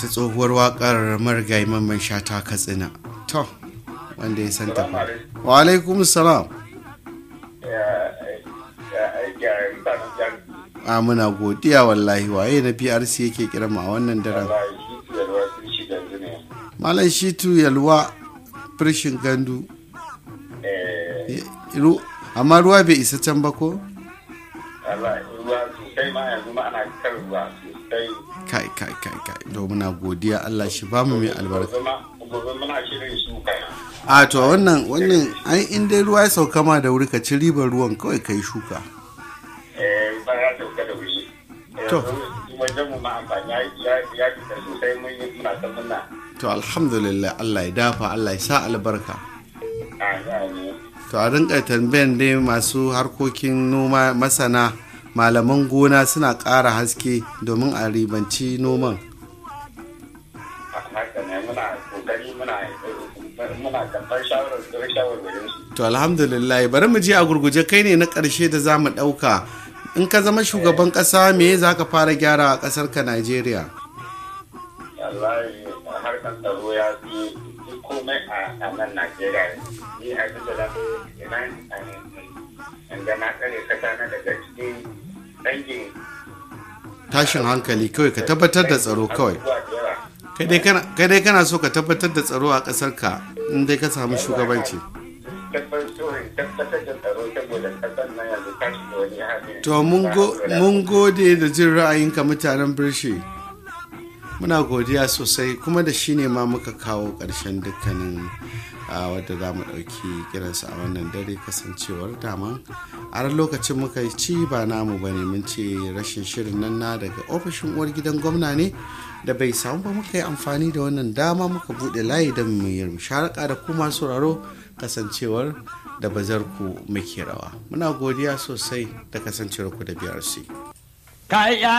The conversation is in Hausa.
ta tsohuwar wakar marigayi mamman shata katsina to wanda ya santa fa wa alaikum salam a muna godiya wallahi waye na prc yake kira ma wannan daren malam shitu yalwa firshin gandu amma ruwa bai isa can ba ko kai kai kai kai to muna godiya Allah shi ba mu mai albarka a to wannan wannan ai in dai ruwa ya sauka ma da wuri ka ci ribar ruwan kawai kai shuka eh ba ya sauka da wuri To. wajen mu ma amfani ya ya fita sosai mun yi muna ta muna to alhamdulillah Allah ya dafa Allah ya sa albarka a ya ne to a rinka tambayan dai masu harkokin noma masana malaman gona suna ƙara haske domin a ribanci noman haka ne muna kokari muna muna karɓar shawarar shawarwarin su to alhamdulillah bari mu je a gurguje kai ne na ƙarshe da za mu ɗauka in ka zama shugaban ƙasa me za ka fara gyara a ƙasar ka Najeriya wallahi harkar tsaro ya fi komai a nan Najeriya ni a duk da idan an ga na tsare kasa na daga cikin dangin tashin hankali kawai ka tabbatar da tsaro kawai abubuwa da yawa. kai dai kana- kai dai kana so ka tabbatar da tsaro a ƙasar ka in dai ka samu shugabanci tabbatar da tsaro saboda kasar nan yanzu ta shiga wani hali to mun go- mun gode da jin ra'ayinka mutanen birshi muna godiya sosai kuma da shi ne ma muka kawo ƙarshen dukkanin a wadda za mu ɗauki kiransa a wannan dare kasancewar dama a ran lokacin muka yi ci ba namu ba ne mun ce rashin shirin nan na daga ofishin uwar gidan gwamna ne da bai samu ba muka yi amfani da wannan dama muka buɗe layi don mu yi musharaka da kuma sauraro kasancewar da bazar ku muke rawa muna godiya sosai da kasancewar ku da BRC Kaya